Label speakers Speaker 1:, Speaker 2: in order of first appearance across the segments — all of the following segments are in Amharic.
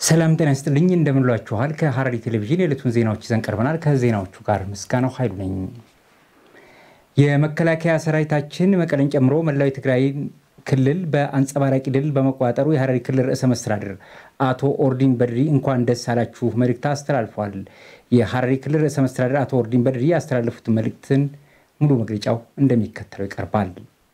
Speaker 1: ሰላም ጤና ይስጥልኝ እንደምንሏችኋል። ከሐረሪ ቴሌቪዥን የዕለቱን ዜናዎች ይዘን ቀርበናል። ከዜናዎቹ ጋር ምስጋናው ኃይሉ ነኝ። የመከላከያ ሰራዊታችን መቀለን ጨምሮ መላው የትግራይ ክልል በአንጸባራቂ ድል በመቆጣጠሩ የሐረሪ ክልል ርዕሰ መስተዳድር አቶ ኦርዲን በድሪ እንኳን ደስ አላችሁ መልእክት አስተላልፏል። የሐረሪ ክልል ርዕሰ መስተዳድር አቶ ኦርዲን በድሪ ያስተላለፉት መልእክትን ሙሉ መግለጫው እንደሚከተለው ይቀርባል።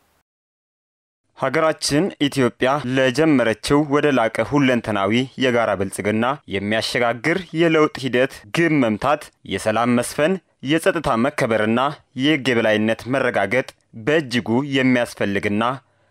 Speaker 2: ሀገራችን ኢትዮጵያ ለጀመረችው ወደ ላቀ ሁለንተናዊ የጋራ ብልጽግና የሚያሸጋግር የለውጥ ሂደት ግብ መምታት፣ የሰላም መስፈን፣ የጸጥታ መከበርና የሕግ የበላይነት መረጋገጥ በእጅጉ የሚያስፈልግና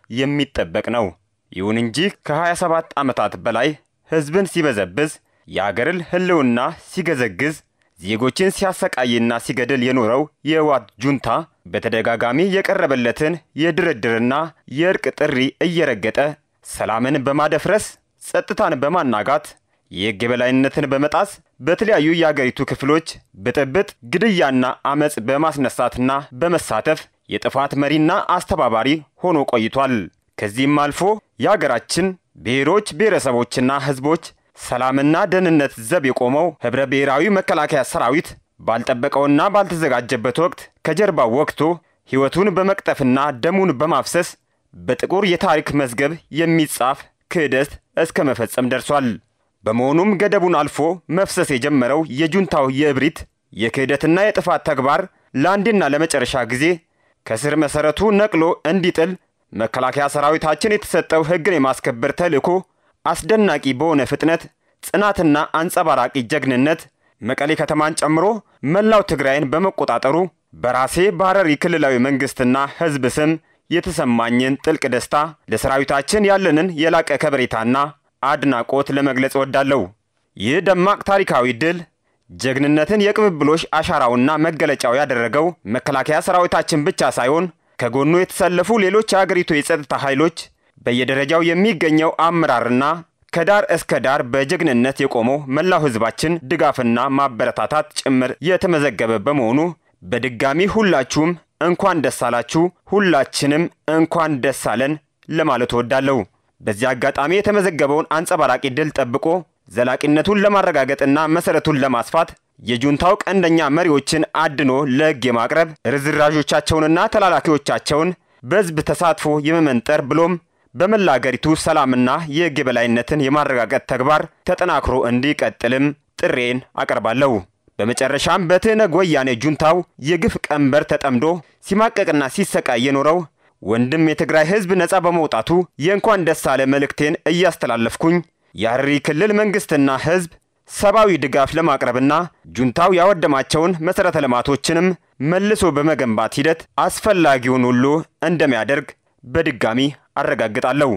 Speaker 2: የሚጠበቅ ነው። ይሁን እንጂ ከ27 ዓመታት በላይ ሕዝብን ሲበዘብዝ፣ የአገርን ሕልውና ሲገዘግዝ፣ ዜጎችን ሲያሰቃይና ሲገድል የኖረው የህወሓት ጁንታ በተደጋጋሚ የቀረበለትን የድርድርና የእርቅ ጥሪ እየረገጠ ሰላምን በማደፍረስ ጸጥታን በማናጋት የሕግ የበላይነትን በመጣስ በተለያዩ የአገሪቱ ክፍሎች ብጥብጥ፣ ግድያና አመፅ በማስነሳትና በመሳተፍ የጥፋት መሪና አስተባባሪ ሆኖ ቆይቷል። ከዚህም አልፎ የአገራችን ብሔሮች ብሔረሰቦችና ህዝቦች ሰላምና ደህንነት ዘብ የቆመው ኅብረ ብሔራዊ መከላከያ ሰራዊት ባልጠበቀውና ባልተዘጋጀበት ወቅት ከጀርባው ወቅቶ ሕይወቱን በመቅጠፍና ደሙን በማፍሰስ በጥቁር የታሪክ መዝገብ የሚጻፍ ክህደት እስከ መፈጸም ደርሷል። በመሆኑም ገደቡን አልፎ መፍሰስ የጀመረው የጁንታው የእብሪት የክህደትና የጥፋት ተግባር ለአንዴና ለመጨረሻ ጊዜ ከስር መሠረቱ ነቅሎ እንዲጥል መከላከያ ሰራዊታችን የተሰጠው ሕግን የማስከበር ተልዕኮ አስደናቂ በሆነ ፍጥነት፣ ጽናትና አንጸባራቂ ጀግንነት መቀሌ ከተማን ጨምሮ መላው ትግራይን በመቆጣጠሩ በራሴ በሐረሪ ክልላዊ መንግሥትና ሕዝብ ስም የተሰማኝን ጥልቅ ደስታ ለሰራዊታችን ያለንን የላቀ ከበሬታና አድናቆት ለመግለጽ እወዳለሁ። ይህ ደማቅ ታሪካዊ ድል ጀግንነትን የቅብብሎሽ አሻራውና መገለጫው ያደረገው መከላከያ ሰራዊታችን ብቻ ሳይሆን ከጎኑ የተሰለፉ ሌሎች የአገሪቱ የጸጥታ ኃይሎች በየደረጃው የሚገኘው አመራርና ከዳር እስከ ዳር በጀግንነት የቆመው መላው ሕዝባችን ድጋፍና ማበረታታት ጭምር የተመዘገበ በመሆኑ በድጋሚ ሁላችሁም እንኳን ደስ አላችሁ፣ ሁላችንም እንኳን ደስ አለን ለማለት እወዳለሁ። በዚህ አጋጣሚ የተመዘገበውን አንጸባራቂ ድል ጠብቆ ዘላቂነቱን ለማረጋገጥና መሠረቱን ለማስፋት የጁንታው ቀንደኛ መሪዎችን አድኖ ለሕግ የማቅረብ ርዝራዦቻቸውንና ተላላኪዎቻቸውን በሕዝብ ተሳትፎ የመመንጠር ብሎም በመላ አገሪቱ ሰላምና የሕግ የበላይነትን የማረጋገጥ ተግባር ተጠናክሮ እንዲቀጥልም ጥሬን አቀርባለሁ። በመጨረሻም በትህነግ ወያኔ ጁንታው የግፍ ቀንበር ተጠምዶ ሲማቀቅና ሲሰቃይ የኖረው ወንድም የትግራይ ሕዝብ ነፃ በመውጣቱ የእንኳን ደስ አለ መልእክቴን እያስተላለፍኩኝ የሐረሪ ክልል መንግሥትና ሕዝብ ሰብአዊ ድጋፍ ለማቅረብና ጁንታው ያወደማቸውን መሠረተ ልማቶችንም መልሶ በመገንባት ሂደት አስፈላጊውን ሁሉ እንደሚያደርግ በድጋሚ አረጋግጣለሁ።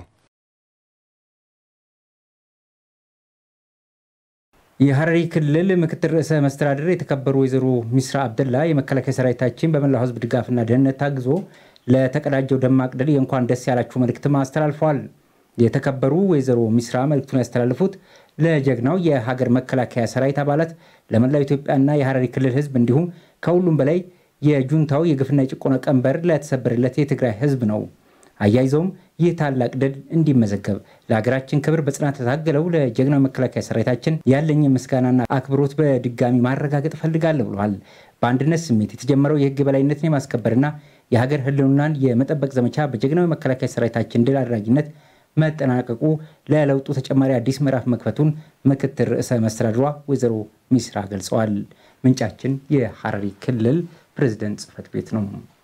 Speaker 1: የሐረሪ ክልል ምክትል ርዕሰ መስተዳድር የተከበሩ ወይዘሮ ሚስራ አብደላ የመከላከያ ሰራዊታችን በመላው ሕዝብ ድጋፍና ደህንነት ታግዞ ለተቀዳጀው ደማቅ ድል የእንኳን ደስ ያላችሁ መልእክትም አስተላልፈዋል። የተከበሩ ወይዘሮ ሚስራ መልእክቱን ያስተላልፉት ለጀግናው የሀገር መከላከያ ሰራዊት አባላት፣ ለመላው ኢትዮጵያና የሐረሪ ክልል ሕዝብ እንዲሁም ከሁሉም በላይ የጁንታው የግፍና የጭቆና ቀንበር ለተሰበረለት የትግራይ ሕዝብ ነው። አያይዘውም ይህ ታላቅ ድል እንዲመዘገብ ለሀገራችን ክብር በጽናት የታገለው ለጀግናው መከላከያ ሰራዊታችን ያለኝ ምስጋናና አክብሮት በድጋሚ ማረጋገጥ እፈልጋለሁ ብለዋል። በአንድነት ስሜት የተጀመረው የህግ የበላይነትን የማስከበርና የሀገር ህልውናን የመጠበቅ ዘመቻ በጀግናው መከላከያ ሰራዊታችን ድል አድራጊነት መጠናቀቁ ለለውጡ ተጨማሪ አዲስ ምዕራፍ መክፈቱን ምክትል ርዕሰ መስተዳድሯ ወይዘሮ ሚስራ ገልጸዋል። ምንጫችን የሐረሪ ክልል ፕሬዝደንት ጽህፈት ቤት ነው።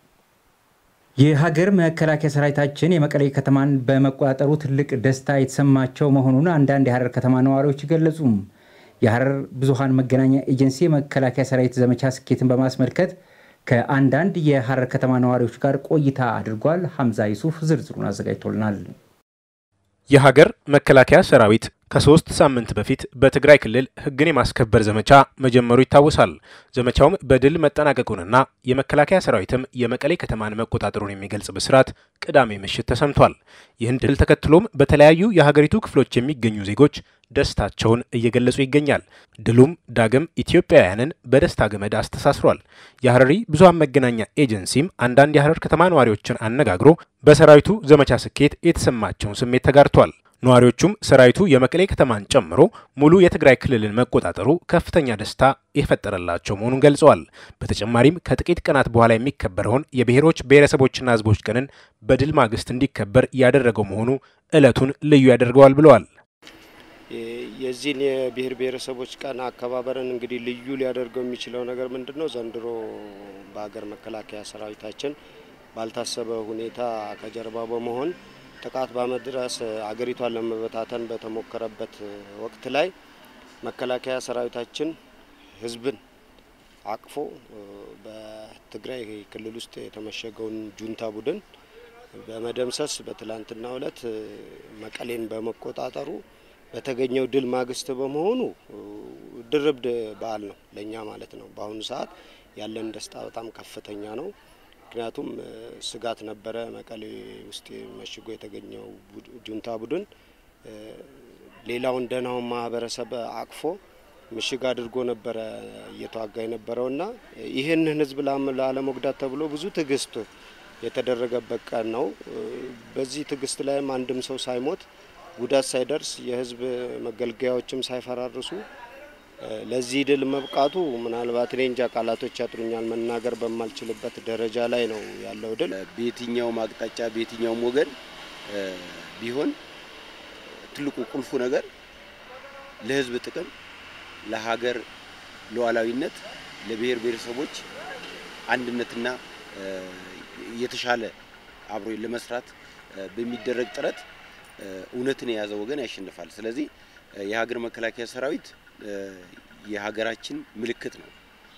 Speaker 1: የሀገር መከላከያ ሰራዊታችን የመቀሌ ከተማን በመቆጣጠሩ ትልቅ ደስታ የተሰማቸው መሆኑን አንዳንድ የሐረር ከተማ ነዋሪዎች ገለጹ። የሐረር ብዙሃን መገናኛ ኤጀንሲ የመከላከያ ሰራዊት ዘመቻ ስኬትን በማስመልከት ከአንዳንድ የሐረር ከተማ ነዋሪዎች ጋር ቆይታ አድርጓል። ሐምዛ ይሱፍ ዝርዝሩን አዘጋጅቶልናል።
Speaker 3: የሀገር መከላከያ ሰራዊት ከሶስት ሳምንት በፊት በትግራይ ክልል ህግን የማስከበር ዘመቻ መጀመሩ ይታወሳል። ዘመቻውም በድል መጠናቀቁንና የመከላከያ ሰራዊትም የመቀሌ ከተማን መቆጣጠሩን የሚገልጽ ብስራት ቅዳሜ ምሽት ተሰምቷል። ይህን ድል ተከትሎም በተለያዩ የሀገሪቱ ክፍሎች የሚገኙ ዜጎች ደስታቸውን እየገለጹ ይገኛል። ድሉም ዳግም ኢትዮጵያውያንን በደስታ ገመድ አስተሳስሯል። የሐረሪ ብዙሃን መገናኛ ኤጀንሲም አንዳንድ የሐረር ከተማ ነዋሪዎችን አነጋግሮ በሰራዊቱ ዘመቻ ስኬት የተሰማቸውን ስሜት ተጋርቷል። ነዋሪዎቹም ሰራዊቱ የመቀሌ ከተማን ጨምሮ ሙሉ የትግራይ ክልልን መቆጣጠሩ ከፍተኛ ደስታ የፈጠረላቸው መሆኑን ገልጸዋል። በተጨማሪም ከጥቂት ቀናት በኋላ የሚከበረውን የብሔሮች ብሔረሰቦችና ሕዝቦች ቀንን በድል ማግስት እንዲከበር ያደረገው መሆኑ ዕለቱን ልዩ ያደርገዋል ብለዋል።
Speaker 4: የዚህን የብሔር ብሔረሰቦች ቀን አከባበርን እንግዲህ ልዩ ሊያደርገው የሚችለው ነገር ምንድን ነው? ዘንድሮ በሀገር መከላከያ ሰራዊታችን ባልታሰበ ሁኔታ ከጀርባ በመሆን ጥቃት በመድረስ አገሪቷን ለመበታተን በተሞከረበት ወቅት ላይ መከላከያ ሰራዊታችን ህዝብን አቅፎ በትግራይ ክልል ውስጥ የተመሸገውን ጁንታ ቡድን በመደምሰስ በትላንትናው ዕለት መቀሌን በመቆጣጠሩ በተገኘው ድል ማግስት በመሆኑ ድርብ በዓል ነው ለእኛ ማለት ነው። በአሁኑ ሰዓት ያለን ደስታ በጣም ከፍተኛ ነው። ምክንያቱም ስጋት ነበረ። መቀሌ ውስጥ መሽጎ የተገኘው ጁንታ ቡድን ሌላውን ደህናውን ማህበረሰብ አቅፎ ምሽግ አድርጎ ነበረ እየተዋጋ የነበረውና ይህንን ህዝብ ላለመጉዳት ተብሎ ብዙ ትዕግስት የተደረገበት ቀን ነው። በዚህ ትዕግስት ላይም አንድም ሰው ሳይሞት ጉዳት ሳይደርስ የህዝብ መገልገያዎችም ሳይፈራርሱ ለዚህ ድል መብቃቱ ምናልባት እኔ እንጃ ቃላቶች ያጥሩኛል መናገር በማልችልበት ደረጃ ላይ ነው ያለው ድል።
Speaker 5: በየትኛውም አቅጣጫ በየትኛውም ወገን ቢሆን ትልቁ ቁልፉ ነገር ለህዝብ ጥቅም፣ ለሀገር ሉዓላዊነት፣ ለብሔር ብሔረሰቦች አንድነትና የተሻለ አብሮ ለመስራት በሚደረግ ጥረት እውነትን የያዘ ወገን ያሸንፋል። ስለዚህ የሀገር መከላከያ ሰራዊት የሀገራችን ምልክት ነው።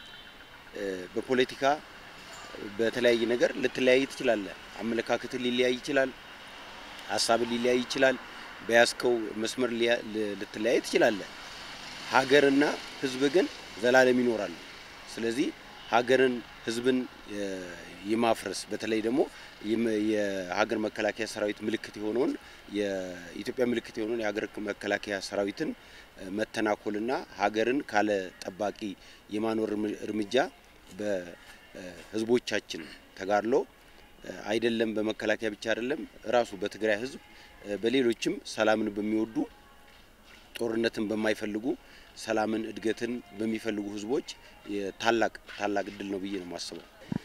Speaker 5: በፖለቲካ በተለያየ ነገር ልትለያይ ትችላለህ። አመለካከትን ሊለያይ ይችላል። ሀሳብን ሊለያይ ይችላል። በያዝከው መስመር ልትለያይ ትችላለህ። ሀገርና ህዝብ ግን ዘላለም ይኖራሉ። ስለዚህ ሀገርን ህዝብን የማፍረስ በተለይ ደግሞ የሀገር መከላከያ ሰራዊት ምልክት የሆነውን የኢትዮጵያ ምልክት የሆነውን የሀገር መከላከያ ሰራዊትን መተናኮልና ሀገርን ካለ ጠባቂ የማኖር እርምጃ በህዝቦቻችን ተጋድሎ አይደለም በመከላከያ ብቻ አይደለም ራሱ በትግራይ ህዝብ በሌሎችም ሰላምን በሚወዱ ጦርነትን በማይፈልጉ ሰላምን፣ እድገትን በሚፈልጉ ህዝቦች ታላቅ ታላቅ እድል ነው ብዬ ነው የማስበው።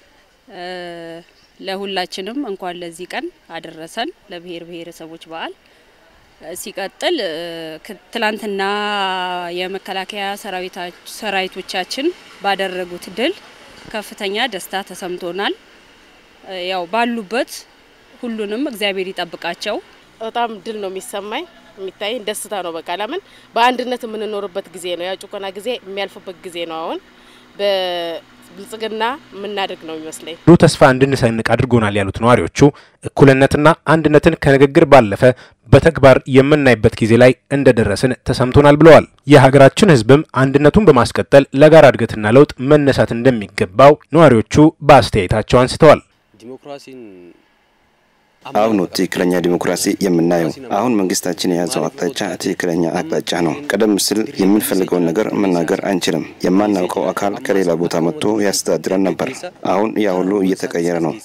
Speaker 6: ለሁላችንም እንኳን ለዚህ ቀን አደረሰን ለብሔር ብሔረሰቦች በዓል። ሲቀጥል ትላንትና የመከላከያ ሰራዊቶቻችን ባደረጉት ድል ከፍተኛ ደስታ ተሰምቶናል። ያው ባሉበት ሁሉንም እግዚአብሔር ይጠብቃቸው።
Speaker 7: በጣም ድል ነው የሚሰማኝ የሚታይ ደስታ ነው። በቃ ለምን በአንድነት የምንኖርበት ጊዜ ነው። ያ ጭቆና ጊዜ የሚያልፍበት ጊዜ ነው። አሁን በብልጽግና የምናደርግ ነው የሚመስለኝ።
Speaker 3: ብሩህ ተስፋ እንድንሰንቅ አድርጎናል ያሉት ነዋሪዎቹ እኩልነትና አንድነትን ከንግግር ባለፈ በተግባር የምናይበት ጊዜ ላይ እንደደረስን ተሰምቶናል ብለዋል። የሀገራችን ሕዝብም አንድነቱን በማስቀጠል ለጋራ እድገትና ለውጥ መነሳት እንደሚገባው ነዋሪዎቹ በአስተያየታቸው አንስተዋል።
Speaker 5: ዲሞክራሲን
Speaker 8: አሁን ነው ትክክለኛ ዲሞክራሲ የምናየው። አሁን መንግስታችን የያዘው አቅጣጫ ትክክለኛ አቅጣጫ ነው። ቀደም ሲል የምንፈልገውን ነገር መናገር አንችልም። የማናውቀው አካል ከሌላ ቦታ መጥቶ ያስተዳድረን ነበር። አሁን ያ ሁሉ እየተቀየረ ነው።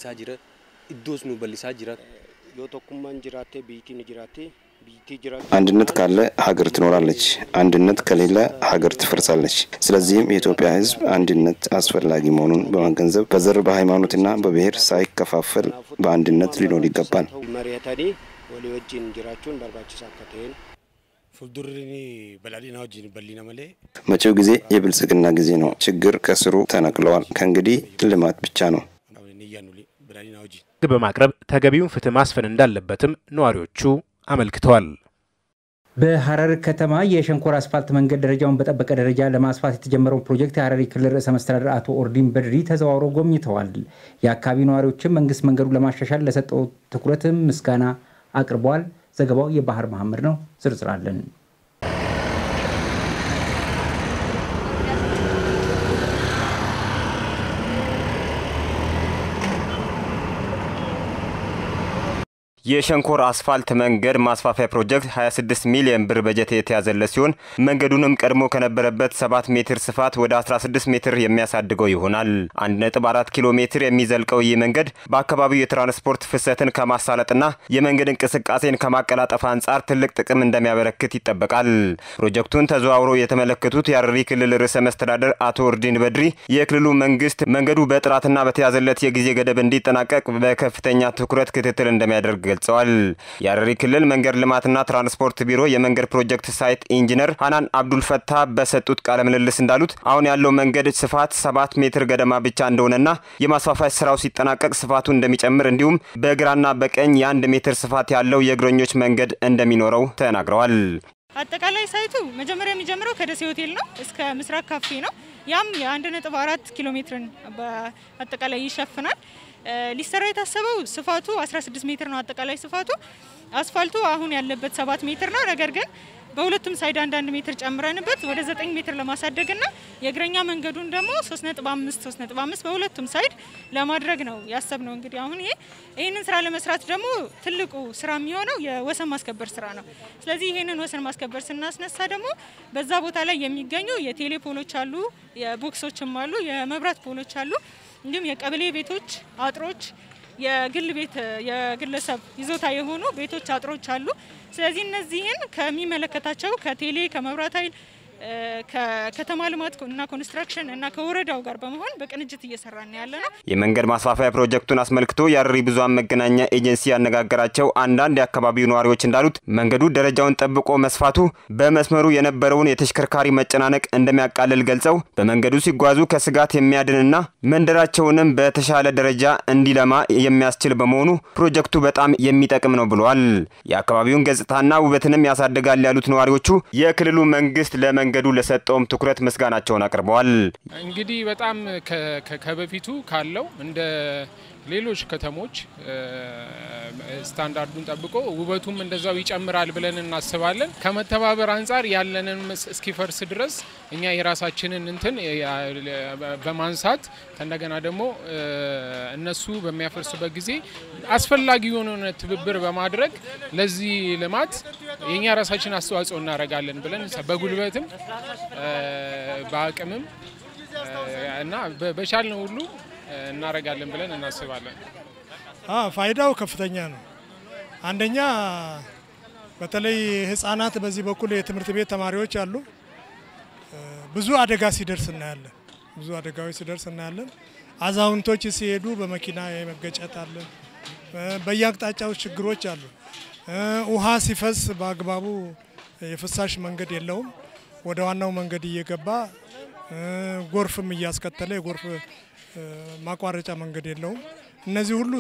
Speaker 4: ዮቶኩማን ጅራቴ ቢቲን ጅራቴ ቢቲ ጅራ
Speaker 8: አንድነት ካለ ሀገር ትኖራለች። አንድነት ከሌለ ሀገር ትፈርሳለች። ስለዚህም የኢትዮጵያ ሕዝብ አንድነት አስፈላጊ መሆኑን በመገንዘብ በዘር በሃይማኖትና በብሔር ሳይከፋፈል በአንድነት ሊኖር ይገባል።
Speaker 4: መሪተኒ ወሊ ወጂን ጅራቹን በርባችሳ ከተሄን
Speaker 9: ፉልዱሪኒ በላዲና ወጂን በሊነ መሌ
Speaker 8: መጪው ጊዜ የብልጽግና ጊዜ ነው። ችግር ከስሩ ተነቅለዋል። ከእንግዲህ ልማት ብቻ ነው።
Speaker 9: ንያኑሊ በላዲና ወጂን
Speaker 3: ሕግ በማቅረብ ተገቢውን ፍትህ ማስፈን እንዳለበትም ነዋሪዎቹ አመልክተዋል።
Speaker 1: በሐረር ከተማ የሸንኮራ አስፋልት መንገድ ደረጃውን በጠበቀ ደረጃ ለማስፋት የተጀመረውን ፕሮጀክት የሐረሪ ክልል ርዕሰ መስተዳድር አቶ ኦርዲን በድሪ ተዘዋውረው ጎብኝተዋል። የአካባቢ ነዋሪዎችም መንግስት መንገዱን ለማሻሻል ለሰጠው ትኩረትም ምስጋና አቅርበዋል። ዘገባው የባህር መሐመድ ነው። ዝርዝር አለን።
Speaker 2: የሸንኮር አስፋልት መንገድ ማስፋፊያ ፕሮጀክት 26 ሚሊዮን ብር በጀት የተያዘለት ሲሆን መንገዱንም ቀድሞ ከነበረበት 7 ሜትር ስፋት ወደ 16 ሜትር የሚያሳድገው ይሆናል። 1.4 ኪሎ ሜትር የሚዘልቀው ይህ መንገድ በአካባቢው የትራንስፖርት ፍሰትን ከማሳለጥና የመንገድ እንቅስቃሴን ከማቀላጠፍ አንጻር ትልቅ ጥቅም እንደሚያበረክት ይጠበቃል። ፕሮጀክቱን ተዘዋውሮ የተመለከቱት የሐረሪ ክልል ርዕሰ መስተዳደር አቶ ኦርዲን በድሪ የክልሉ መንግስት መንገዱ በጥራትና በተያዘለት የጊዜ ገደብ እንዲጠናቀቅ በከፍተኛ ትኩረት ክትትል እንደሚያደርግ ገልጸዋል። የሐረሪ ክልል መንገድ ልማትና ትራንስፖርት ቢሮ የመንገድ ፕሮጀክት ሳይት ኢንጂነር ሀናን አብዱልፈታ በሰጡት ቃለ ምልልስ እንዳሉት አሁን ያለው መንገድ ስፋት ሰባት ሜትር ገደማ ብቻ እንደሆነና የማስፋፋት ስራው ሲጠናቀቅ ስፋቱ እንደሚጨምር እንዲሁም በግራና በቀኝ የአንድ ሜትር ስፋት ያለው የእግረኞች መንገድ እንደሚኖረው ተናግረዋል።
Speaker 10: አጠቃላይ ሳይቱ መጀመሪያ የሚጀምረው ከደሴ ሆቴል ነው እስከ ምስራቅ ካፌ ነው። ያም የአንድ ነጥብ አራት ኪሎ ሜትርን በአጠቃላይ ይሸፍናል። ሊሰራ የታሰበው ስፋቱ 16 ሜትር ነው። አጠቃላይ ስፋቱ አስፋልቱ አሁን ያለበት ሰባት ሜትር ነው። ነገር ግን በሁለቱም ሳይድ አንዳንድ ሜትር ጨምረንበት ወደ 9 ሜትር ለማሳደግና የእግረኛ መንገዱን ደግሞ 3.5 3.5 በሁለቱም ሳይድ ለማድረግ ነው ያሰብነው። እንግዲህ አሁን ይሄ ይህንን ስራ ለመስራት ደግሞ ትልቁ ስራ የሚሆነው የወሰን ማስከበር ስራ ነው። ስለዚህ ይህንን ወሰን ማስከበር ስናስነሳ ደግሞ በዛ ቦታ ላይ የሚገኙ የቴሌ ፖሎች አሉ፣ የቦክሶችም አሉ፣ የመብራት ፖሎች አሉ፣ እንዲሁም የቀበሌ ቤቶች አጥሮች የግል ቤት የግለሰብ ይዞታ የሆኑ ቤቶች አጥሮች አሉ። ስለዚህ እነዚህን ከሚመለከታቸው ከቴሌ ከመብራት ኃይል ከከተማ ልማት እና ኮንስትራክሽን እና ከወረዳው ጋር በመሆን በቅንጅት እየሰራን ያለ ነው።
Speaker 2: የመንገድ ማስፋፊያ ፕሮጀክቱን አስመልክቶ የሐረሪ ብዙኃን መገናኛ ኤጀንሲ ያነጋገራቸው አንዳንድ የአካባቢው ነዋሪዎች እንዳሉት መንገዱ ደረጃውን ጠብቆ መስፋቱ በመስመሩ የነበረውን የተሽከርካሪ መጨናነቅ እንደሚያቃልል ገልጸው በመንገዱ ሲጓዙ ከስጋት የሚያድንና መንደራቸውንም በተሻለ ደረጃ እንዲለማ የሚያስችል በመሆኑ ፕሮጀክቱ በጣም የሚጠቅም ነው ብለዋል። የአካባቢውን ገጽታና ውበትንም ያሳድጋል ያሉት ነዋሪዎቹ የክልሉ መንግስት ለመ መንገዱ ለሰጠውም ትኩረት ምስጋናቸውን አቅርበዋል።
Speaker 11: እንግዲህ በጣም ከበፊቱ ካለው እንደ ሌሎች ከተሞች ስታንዳርዱን ጠብቆ ውበቱም እንደዛው ይጨምራል ብለን እናስባለን። ከመተባበር አንጻር ያለንን እስኪፈርስ ድረስ እኛ የራሳችንን እንትን በማንሳት ከእንደገና ደግሞ እነሱ በሚያፈርሱበት ጊዜ አስፈላጊ የሆነ ትብብር በማድረግ ለዚህ ልማት የእኛ ራሳችን አስተዋጽኦ እናደርጋለን ብለን በጉልበትም በአቅምም እና በቻልነው ሁሉ እናደርጋለን ብለን እናስባለን።
Speaker 12: ፋይዳው ከፍተኛ ነው። አንደኛ በተለይ ህጻናት በዚህ በኩል የትምህርት ቤት ተማሪዎች አሉ። ብዙ አደጋ ሲደርስ እናያለን። ብዙ አደጋዎች ሲደርስ እናያለን። አዛውንቶች ሲሄዱ በመኪና የመገጨት አለ። በየአቅጣጫው ችግሮች አሉ። ውሃ ሲፈስ በአግባቡ የፍሳሽ መንገድ የለውም። ወደ ዋናው መንገድ እየገባ ጎርፍም እያስከተለ የጎርፍ ማቋረጫ መንገድ የለውም። እነዚህ ሁሉ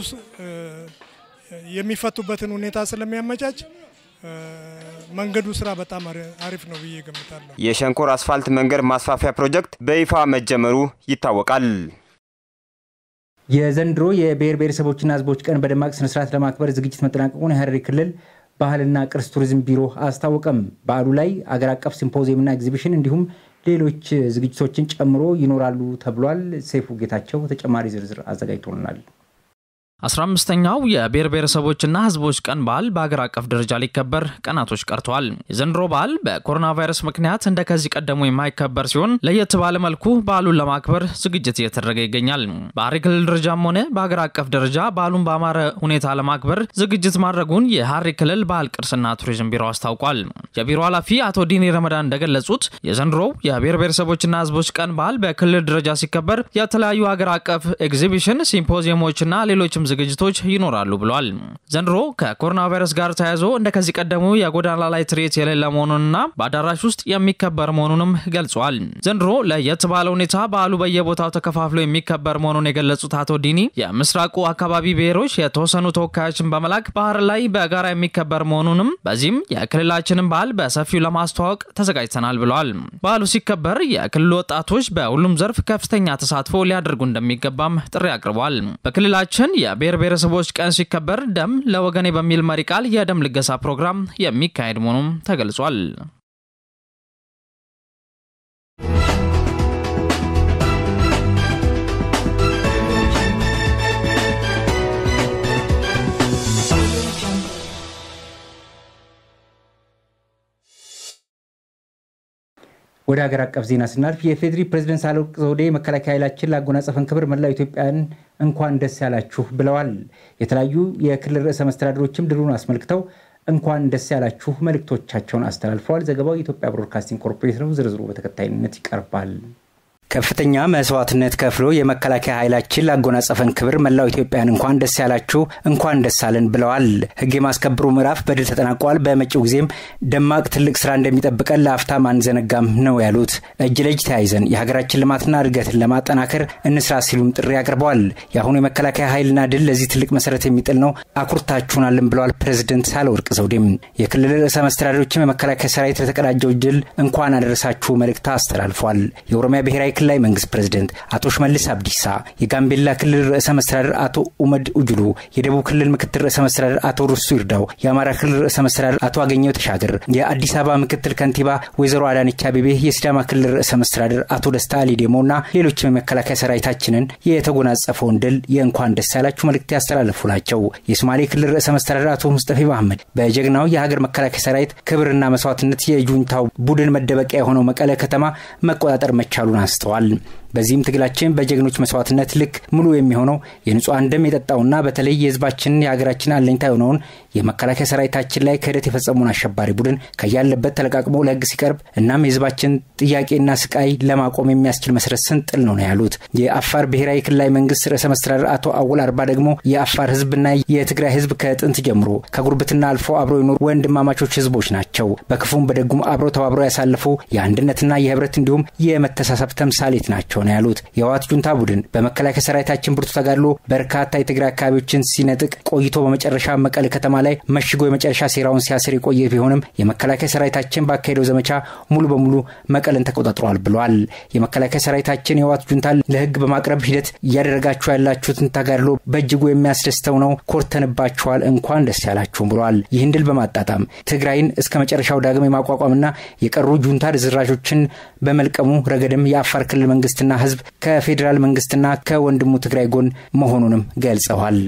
Speaker 12: የሚፈቱበትን ሁኔታ ስለሚያመቻች መንገዱ ስራ በጣም አሪፍ ነው ብዬ ገምታለሁ።
Speaker 2: የሸንኮር አስፋልት መንገድ ማስፋፊያ ፕሮጀክት በይፋ መጀመሩ ይታወቃል።
Speaker 1: የዘንድሮ የብሔር ብሔረሰቦችና ሕዝቦች ቀን በደማቅ ስነስርዓት ለማክበር ዝግጅት መጠናቀቁን የሐረሪ ክልል ባህልና ቅርስ ቱሪዝም ቢሮ አስታወቀም። በዓሉ ላይ አገር አቀፍ ሲምፖዚየምና ኤግዚቢሽን እንዲሁም ሌሎች ዝግጅቶችን ጨምሮ ይኖራሉ ተብሏል። ሰይፉ ጌታቸው ተጨማሪ ዝርዝር አዘጋጅቶልናል።
Speaker 13: አስራ አምስተኛው የብሔር ብሔረሰቦችና ህዝቦች ቀን በዓል በሀገር አቀፍ ደረጃ ሊከበር ቀናቶች ቀርተዋል። የዘንድሮ በዓል በኮሮና ቫይረስ ምክንያት እንደ ከዚህ ቀደሙ የማይከበር ሲሆን ለየት ባለ መልኩ በዓሉን ለማክበር ዝግጅት እየተደረገ ይገኛል። በሐረሪ ክልል ደረጃም ሆነ በሀገር አቀፍ ደረጃ በዓሉን በአማረ ሁኔታ ለማክበር ዝግጅት ማድረጉን የሐረሪ ክልል ባህል ቅርስና ቱሪዝም ቢሮ አስታውቋል። የቢሮ ኃላፊ አቶ ዲኒ ረመዳን እንደገለጹት የዘንድሮው የብሔር ብሔረሰቦችና ህዝቦች ቀን በዓል በክልል ደረጃ ሲከበር የተለያዩ ሀገር አቀፍ ኤግዚቢሽን፣ ሲምፖዚየሞችና ሌሎችም ዝግጅቶች ይኖራሉ ብለዋል። ዘንድሮ ከኮሮና ቫይረስ ጋር ተያይዞ እንደ ከዚህ ቀደሙ የጎዳና ላይ ትርኢት የሌለ መሆኑንና በአዳራሽ ውስጥ የሚከበር መሆኑንም ገልጿል። ዘንድሮ ለየት ባለ ሁኔታ በዓሉ በየቦታው ተከፋፍሎ የሚከበር መሆኑን የገለጹት አቶ ዲኒ የምስራቁ አካባቢ ብሔሮች የተወሰኑ ተወካዮችን በመላክ ባህር ላይ በጋራ የሚከበር መሆኑንም በዚህም የክልላችንን ባህል በሰፊው ለማስተዋወቅ ተዘጋጅተናል ብለዋል። በዓሉ ሲከበር የክልሉ ወጣቶች በሁሉም ዘርፍ ከፍተኛ ተሳትፎ ሊያደርጉ እንደሚገባም ጥሪ አቅርበዋል። በክልላችን የብሔር ብሔረሰቦች ቀን ሲከበር ደም ለወገኔ በሚል መሪ ቃል የደም ልገሳ ፕሮግራም የሚካሄድ መሆኑም ተገልጿል።
Speaker 1: ወደ ሀገር አቀፍ ዜና ስናልፍ የፌዴሪ ፕሬዚደንት ሳህለወርቅ ዘውዴ የመከላከያ ኃይላችን ላጎናጸፈን ክብር መላው ኢትዮጵያን እንኳን ደስ ያላችሁ ብለዋል። የተለያዩ የክልል ርዕሰ መስተዳድሮችም ድሉን አስመልክተው እንኳን ደስ ያላችሁ መልእክቶቻቸውን አስተላልፈዋል። ዘገባው የኢትዮጵያ ብሮድካስቲንግ ኮርፖሬት ነው። ዝርዝሩ በተከታይነት ይቀርባል። ከፍተኛ መስዋዕትነት ከፍሎ የመከላከያ ኃይላችን ላጎናጸፈን ክብር መላው ኢትዮጵያን እንኳን ደስ ያላችሁ እንኳን ደስ አለን ብለዋል። ሕግ የማስከበሩ ምዕራፍ በድል ተጠናቋል። በመጪው ጊዜም ደማቅ ትልቅ ስራ እንደሚጠብቀን ለአፍታም አንዘነጋም ነው ያሉት። እጅ ለእጅ ተያይዘን የሀገራችን ልማትና እድገትን ለማጠናከር እንስራ ሲሉም ጥሪ አቅርበዋል። የአሁኑ የመከላከያ ኃይልና ድል ለዚህ ትልቅ መሰረት የሚጥል ነው፣ አኩርታችሁናልን ብለዋል ፕሬዝደንት ሳህለወርቅ ዘውዴም። የክልል ርዕሰ መስተዳድሮችም የመከላከያ ሰራዊት ለተቀዳጀው ድል እንኳን አደረሳችሁ መልእክት አስተላልፏል። የኦሮሚያ ብሔራዊ ክልላዊ መንግስት ፕሬዝደንት አቶ ሽመልስ አብዲሳ፣ የጋምቤላ ክልል ርዕሰ መስተዳደር አቶ ኡመድ ኡጅሉ፣ የደቡብ ክልል ምክትል ርዕሰ መስተዳደር አቶ ሩሱ ይርዳው፣ የአማራ ክልል ርዕሰ መስተዳደር አቶ አገኘው ተሻገር፣ የአዲስ አበባ ምክትል ከንቲባ ወይዘሮ አዳነች አቤቤ፣ የሲዳማ ክልል ርዕሰ መስተዳደር አቶ ደስታ አሊ ዴሞ እና ሌሎችም የመከላከያ ሰራዊታችንን የተጎናጸፈውን ድል የእንኳን ደስ ያላችሁ መልእክት ያስተላለፉ ናቸው። የሶማሌ ክልል ርዕሰ መስተዳደር አቶ ሙስጠፌ መሐመድ በጀግናው የሀገር መከላከያ ሰራዊት ክብርና መስዋዕትነት የጁንታው ቡድን መደበቂያ የሆነው መቀለ ከተማ መቆጣጠር መቻሉን አንስተዋል። በዚህም ትግላችን በጀግኖች መስዋዕትነት ልክ ሙሉ የሚሆነው የንጹሐን ደም የጠጣውና በተለይ የህዝባችንን የሀገራችን አለኝታ የሆነውን የመከላከያ ሰራዊታችን ላይ ክህደት የፈጸሙን አሸባሪ ቡድን ከያለበት ተለቃቅሞ ለህግ ሲቀርብ እናም የህዝባችን ጥያቄና ስቃይ ለማቆም የሚያስችል መሰረት ስንጥል ነው ነው ያሉት። የአፋር ብሔራዊ ክልላዊ መንግስት ርዕሰ መስተዳደር አቶ አወል አርባ ደግሞ የአፋር ህዝብና የትግራይ ህዝብ ከጥንት ጀምሮ ከጉርብትና አልፎ አብረው የኖሩ ወንድማማቾች ህዝቦች ናቸው። በክፉም በደጉም አብረው ተባብረው ያሳለፉ የአንድነትና የህብረት እንዲሁም የመተሳሰብ ተምሳሌት ናቸው ነው ያሉት። የህወሓት ጁንታ ቡድን በመከላከያ ሰራዊታችን ብርቱ ተጋድሎ በርካታ የትግራይ አካባቢዎችን ሲነጥቅ ቆይቶ በመጨረሻ መቀሌ ከተማ ላይ መሽጎ የመጨረሻ ሴራውን ሲያስር የቆየ ቢሆንም የመከላከያ ሰራዊታችን ባካሄደው ዘመቻ ሙሉ በሙሉ መቀለን ተቆጣጥሯል ብለዋል። የመከላከያ ሰራዊታችን የህወሓት ጁንታ ለህግ በማቅረብ ሂደት እያደረጋችሁ ያላችሁትን ተጋድሎ በእጅጉ የሚያስደስተው ነው። ኮርተንባችኋል፣ እንኳን ደስ ያላችሁም ብለዋል። ይህን ድል በማጣጣም ትግራይን እስከ መጨረሻው ዳግም የማቋቋምና የቀሩ ጁንታ ርዝራዦችን በመልቀሙ ረገድም የአፋር ክልል መንግስትና ህዝብ ከፌዴራል መንግስትና ከወንድሙ ትግራይ ጎን መሆኑንም ገልጸዋል።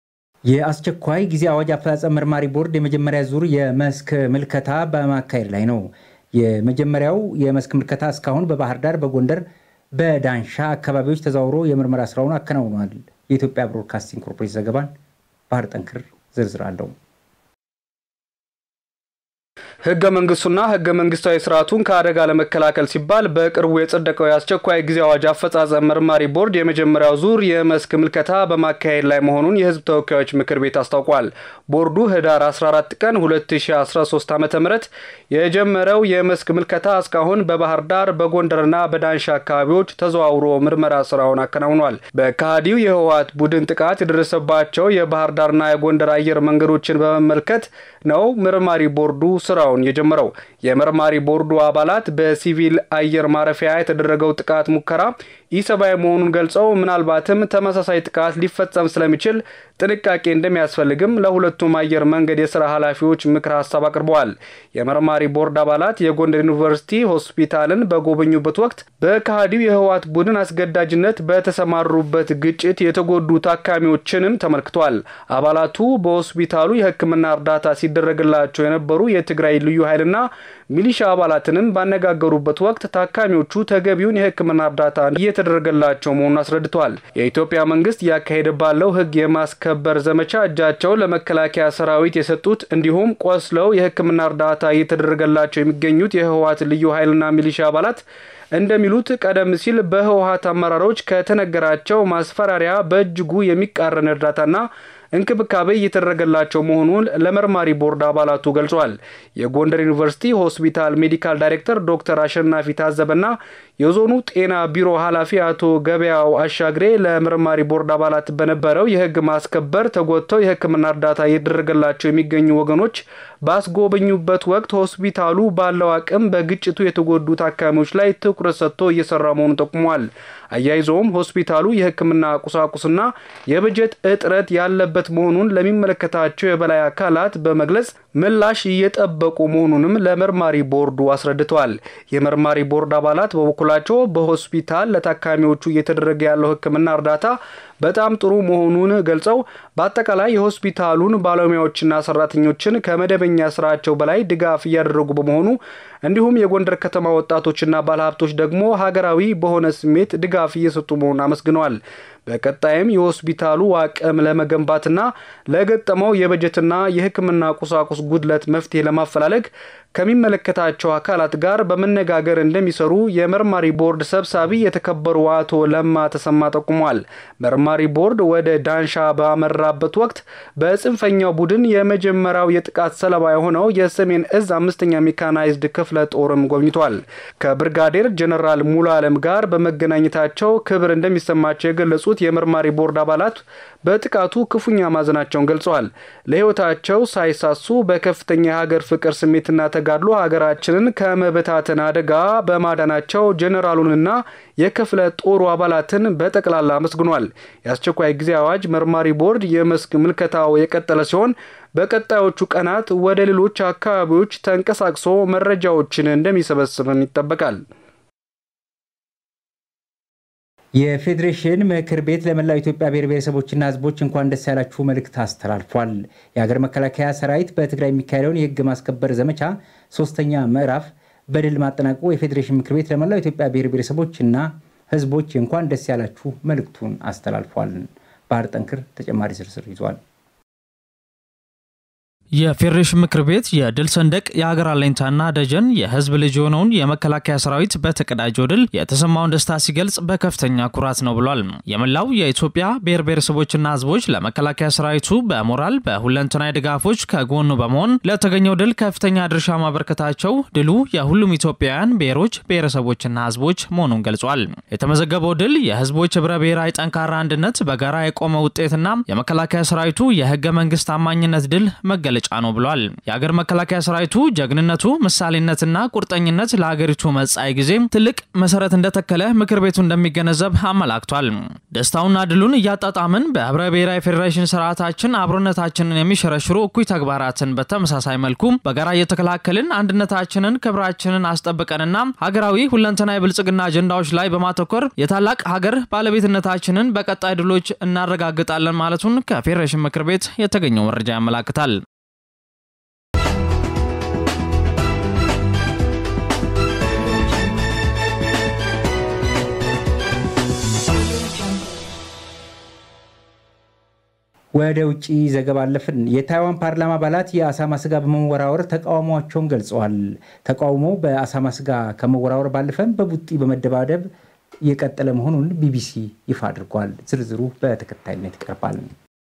Speaker 1: የአስቸኳይ ጊዜ አዋጅ አፈጻጸም መርማሪ ቦርድ የመጀመሪያ ዙር የመስክ ምልከታ በማካሄድ ላይ ነው። የመጀመሪያው የመስክ ምልከታ እስካሁን በባህር ዳር፣ በጎንደር፣ በዳንሻ አካባቢዎች ተዘዋውሮ የምርመራ ስራውን አከናውኗል። የኢትዮጵያ ብሮድካስቲንግ ኮርፖሬት ዘገባን ባህር ጠንክር ዝርዝር አለው።
Speaker 14: ህገ መንግስቱና ህገ መንግስታዊ ስርዓቱን ከአደጋ ለመከላከል ሲባል በቅርቡ የጸደቀው የአስቸኳይ ጊዜ አዋጅ አፈጻጸም መርማሪ ቦርድ የመጀመሪያው ዙር የመስክ ምልከታ በማካሄድ ላይ መሆኑን የህዝብ ተወካዮች ምክር ቤት አስታውቋል። ቦርዱ ህዳር 14 ቀን 2013 ዓ ም የጀመረው የመስክ ምልከታ እስካሁን በባህር ዳር በጎንደርና በዳንሻ አካባቢዎች ተዘዋውሮ ምርመራ ስራውን አከናውኗል። በካሃዲው የህወሓት ቡድን ጥቃት የደረሰባቸው የባህር ዳርና የጎንደር አየር መንገዶችን በመመልከት ነው መርማሪ ቦርዱ ስራውን የጀመረው። የመርማሪ ቦርዱ አባላት በሲቪል አየር ማረፊያ የተደረገው ጥቃት ሙከራ ኢሰብአዊ መሆኑን ገልጸው ምናልባትም ተመሳሳይ ጥቃት ሊፈጸም ስለሚችል ጥንቃቄ እንደሚያስፈልግም ለሁለቱም አየር መንገድ የስራ ኃላፊዎች ምክር ሀሳብ አቅርበዋል። የመርማሪ ቦርድ አባላት የጎንደር ዩኒቨርሲቲ ሆስፒታልን በጎበኙበት ወቅት በከሃዲው የህወሓት ቡድን አስገዳጅነት በተሰማሩበት ግጭት የተጎዱ ታካሚዎችንም ተመልክቷል። አባላቱ በሆስፒታሉ የሕክምና እርዳታ ሲደረግላቸው የነበሩ የትግራይ ልዩ ኃይልና ሚሊሻ አባላትንም ባነጋገሩበት ወቅት ታካሚዎቹ ተገቢውን የሕክምና እርዳታ እየተደረገላቸው መሆኑን አስረድተዋል። የኢትዮጵያ መንግስት እያካሄደ ባለው ህግ የማስከበር ዘመቻ እጃቸውን ለመከላከያ ሰራዊት የሰጡት እንዲሁም ቆስለው የሕክምና እርዳታ እየተደረገላቸው የሚገኙት የህወሓት ልዩ ኃይልና ሚሊሻ አባላት እንደሚሉት ቀደም ሲል በህወሓት አመራሮች ከተነገራቸው ማስፈራሪያ በእጅጉ የሚቃረን እርዳታና እንክብካቤ እየተደረገላቸው መሆኑን ለመርማሪ ቦርድ አባላቱ ገልጿል። የጎንደር ዩኒቨርሲቲ ሆስፒታል ሜዲካል ዳይሬክተር ዶክተር አሸናፊ ታዘበና የዞኑ ጤና ቢሮ ኃላፊ አቶ ገበያው አሻግሬ ለመርማሪ ቦርድ አባላት በነበረው የህግ ማስከበር ተጎድተው የህክምና እርዳታ እየተደረገላቸው የሚገኙ ወገኖች ባስጎበኙበት ወቅት ሆስፒታሉ ባለው አቅም በግጭቱ የተጎዱ ታካሚዎች ላይ ትኩረት ሰጥቶ እየሰራ መሆኑን ጠቁሟል። አያይዘውም ሆስፒታሉ የህክምና ቁሳቁስና የበጀት እጥረት ያለበት መሆኑን ለሚመለከታቸው የበላይ አካላት በመግለጽ ምላሽ እየጠበቁ መሆኑንም ለመርማሪ ቦርዱ አስረድተዋል። የመርማሪ ቦርድ አባላት በበኩላቸው በሆስፒታል ለታካሚዎቹ እየተደረገ ያለው ሕክምና እርዳታ በጣም ጥሩ መሆኑን ገልጸው በአጠቃላይ የሆስፒታሉን ባለሙያዎችና ሰራተኞችን ከመደበኛ ስራቸው በላይ ድጋፍ እያደረጉ በመሆኑ እንዲሁም የጎንደር ከተማ ወጣቶችና ባለሀብቶች ደግሞ ሀገራዊ በሆነ ስሜት ድጋፍ እየሰጡ መሆኑን አመስግነዋል። በቀጣይም የሆስፒታሉ አቅም ለመገንባትና ለገጠመው የበጀትና የሕክምና ቁሳቁስ ጉድለት መፍትሄ ለማፈላለግ ከሚመለከታቸው አካላት ጋር በመነጋገር እንደሚሰሩ የመርማሪ ቦርድ ሰብሳቢ የተከበሩ አቶ ለማ ተሰማ ጠቁሟል። መርማሪ ቦርድ ወደ ዳንሻ ባመራበት ወቅት በጽንፈኛው ቡድን የመጀመሪያው የጥቃት ሰለባ የሆነው የሰሜን እዝ አምስተኛ ሜካናይዝድ ክፍለ ጦርም ጎብኝቷል። ከብርጋዴር ጀነራል ሙሉ አለም ጋር በመገናኘታቸው ክብር እንደሚሰማቸው የገለጹት የመርማሪ ቦርድ አባላት በጥቃቱ ክፉኛ ማዘናቸውን ገልጸዋል። ለሕይወታቸው ሳይሳሱ በከፍተኛ የሀገር ፍቅር ስሜትና ተጋድሎ ሀገራችንን ከመበታተን አደጋ በማዳናቸው ጄኔራሉንና የክፍለ ጦሩ አባላትን በጠቅላላ አመስግኗል። የአስቸኳይ ጊዜ አዋጅ መርማሪ ቦርድ የመስክ ምልከታው የቀጠለ ሲሆን በቀጣዮቹ ቀናት ወደ ሌሎች አካባቢዎች ተንቀሳቅሶ መረጃዎችን እንደሚሰበስብም ይጠበቃል።
Speaker 1: የፌዴሬሽን ምክር ቤት ለመላው ኢትዮጵያ ብሔር ብሔረሰቦችና ሕዝቦች እንኳን ደስ ያላችሁ መልእክት አስተላልፏል። የሀገር መከላከያ ሰራዊት በትግራይ የሚካሄደውን የህግ ማስከበር ዘመቻ ሶስተኛ ምዕራፍ በድል ማጠናቀቁ የፌዴሬሽን ምክር ቤት ለመላው ኢትዮጵያ ብሔር ብሔረሰቦችና ሕዝቦች እንኳን ደስ ያላችሁ መልእክቱን አስተላልፏል። ባህር ጠንክር ተጨማሪ ዝርዝር ይዟል።
Speaker 13: የፌዴሬሽን ምክር ቤት የድል ሰንደቅ የሀገር አለኝታና ደጀን የህዝብ ልጅ የሆነውን የመከላከያ ሰራዊት በተቀዳጀው ድል የተሰማውን ደስታ ሲገልጽ በከፍተኛ ኩራት ነው ብሏል። የመላው የኢትዮጵያ ብሔር ብሔረሰቦችና ህዝቦች ለመከላከያ ሰራዊቱ በሞራል በሁለንተናዊ ድጋፎች ከጎኑ በመሆን ለተገኘው ድል ከፍተኛ ድርሻ ማበርከታቸው ድሉ የሁሉም ኢትዮጵያውያን ብሔሮች ብሔረሰቦችና ህዝቦች መሆኑን ገልጿል። የተመዘገበው ድል የህዝቦች ህብረ ብሔራዊ ጠንካራ አንድነት በጋራ የቆመ ውጤትና የመከላከያ ሰራዊቱ የህገ መንግስት ታማኝነት ድል መገለ መገለጫ ነው ብሏል። የሀገር መከላከያ ሰራዊቱ ጀግንነቱ፣ ምሳሌነትና ቁርጠኝነት ለሀገሪቱ መጻኢ ጊዜ ትልቅ መሰረት እንደተከለ ምክር ቤቱ እንደሚገነዘብ አመላክቷል። ደስታውና ድሉን እያጣጣምን በህብረ ብሔራዊ ፌዴሬሽን ስርዓታችን አብሮነታችንን የሚሸረሽሩ እኩይ ተግባራትን በተመሳሳይ መልኩ በጋራ እየተከላከልን አንድነታችንን፣ ክብራችንን አስጠብቀንና ሀገራዊ ሁለንተናዊ ብልጽግና አጀንዳዎች ላይ በማተኮር የታላቅ ሀገር ባለቤትነታችንን በቀጣይ ድሎች እናረጋግጣለን ማለቱን ከፌዴሬሽን ምክር ቤት የተገኘው መረጃ ያመላክታል።
Speaker 1: ወደ ውጭ ዘገባ አለፍን። የታይዋን ፓርላማ አባላት የአሳማ ስጋ በመወራወር ተቃውሟቸውን ገልጸዋል። ተቃውሞ በአሳማ ስጋ ከመወራወር ባለፈም በቡጢ በመደባደብ የቀጠለ መሆኑን ቢቢሲ ይፋ አድርጓል። ዝርዝሩ በተከታይነት ይቀርባል።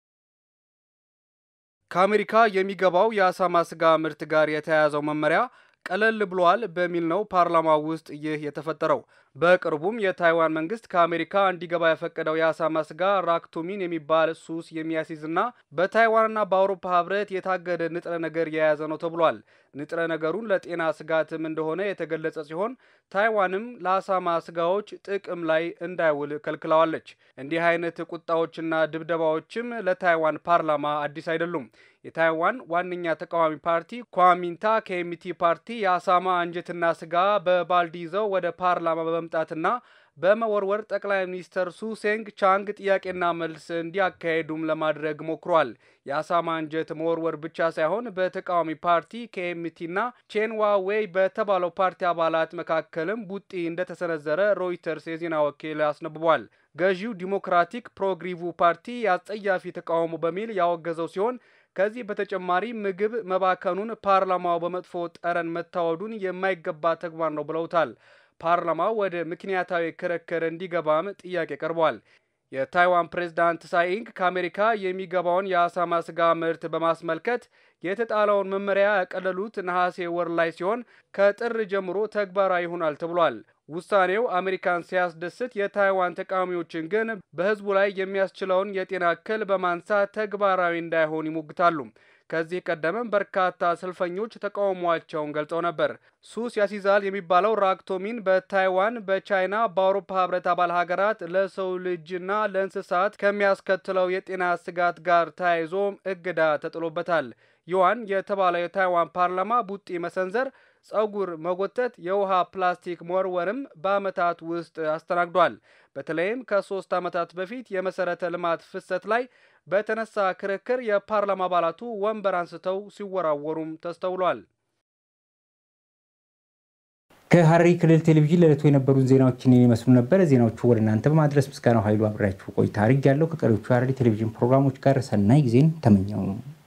Speaker 14: ከአሜሪካ የሚገባው የአሳማ ስጋ ምርት ጋር የተያያዘው መመሪያ ቀለል ብሏል በሚል ነው ፓርላማ ውስጥ ይህ የተፈጠረው። በቅርቡም የታይዋን መንግስት ከአሜሪካ እንዲገባ የፈቀደው የአሳማ ስጋ ራክቶሚን የሚባል ሱስ የሚያስይዝና በታይዋንና በአውሮፓ ህብረት የታገደ ንጥረ ነገር የያዘ ነው ተብሏል። ንጥረ ነገሩን ለጤና ስጋትም እንደሆነ የተገለጸ ሲሆን ታይዋንም ለአሳማ ስጋዎች ጥቅም ላይ እንዳይውል ከልክለዋለች። እንዲህ አይነት ቁጣዎችና ድብደባዎችም ለታይዋን ፓርላማ አዲስ አይደሉም። የታይዋን ዋነኛ ተቃዋሚ ፓርቲ ኳሚንታ ከኤምቲ ፓርቲ የአሳማ አንጀትና ስጋ በባልዲ ይዘው ወደ ፓርላማ በመምጣትና በመወርወር ጠቅላይ ሚኒስተር ሱሴንግ ቻንግ ጥያቄና መልስ እንዲያካሄዱም ለማድረግ ሞክሯል። የአሳማ አንጀት መወርወር ብቻ ሳይሆን በተቃዋሚ ፓርቲ ከኤምቲና ቼንዋ ዌይ በተባለው ፓርቲ አባላት መካከልም ቡጢ እንደተሰነዘረ ሮይተርስ የዜና ወኪል አስነብቧል። ገዢው ዲሞክራቲክ ፕሮግሪቭ ፓርቲ አጸያፊ ተቃውሞ በሚል ያወገዘው ሲሆን ከዚህ በተጨማሪ ምግብ መባከኑን ፓርላማው በመጥፎ ጠረን መታወዱን የማይገባ ተግባር ነው ብለውታል። ፓርላማው ወደ ምክንያታዊ ክርክር እንዲገባም ጥያቄ ቀርቧል። የታይዋን ፕሬዝዳንት ሳይንግ ከአሜሪካ የሚገባውን የአሳማ ስጋ ምርት በማስመልከት የተጣለውን መመሪያ ያቀለሉት ነሐሴ ወር ላይ ሲሆን ከጥር ጀምሮ ተግባራዊ ይሆናል ተብሏል። ውሳኔው አሜሪካን ሲያስደስት የታይዋን ተቃዋሚዎችን ግን በሕዝቡ ላይ የሚያስችለውን የጤና እክል በማንሳት ተግባራዊ እንዳይሆን ይሞግታሉ። ከዚህ ቀደምም በርካታ ሰልፈኞች ተቃውሟቸውን ገልጸው ነበር። ሱስ ያሲዛል የሚባለው ራክቶሚን በታይዋን፣ በቻይና፣ በአውሮፓ ህብረት አባል ሀገራት ለሰው ልጅና ለእንስሳት ከሚያስከትለው የጤና ስጋት ጋር ተያይዞ እገዳ ተጥሎበታል። ዩዋን የተባለ የታይዋን ፓርላማ ቡጢ መሰንዘር፣ ጸጉር መጎተት፣ የውሃ ፕላስቲክ መወርወርም በዓመታት ውስጥ አስተናግዷል። በተለይም ከሶስት ዓመታት በፊት የመሰረተ ልማት ፍሰት ላይ በተነሳ ክርክር የፓርላማ አባላቱ ወንበር አንስተው ሲወራወሩም ተስተውሏል።
Speaker 1: ከሐረሪ ክልል ቴሌቪዥን ለዕለቱ የነበሩን ዜናዎችን ይመስሉ ነበር። ዜናዎቹ ወደ እናንተ በማድረስ ምስጋናው ኃይሉ አብሬያችሁ ቆይታ አድርጌያለሁ። ከቀሪዎቹ የሐረሪ ቴሌቪዥን ፕሮግራሞች ጋር ሰናይ ጊዜን ተመኘው።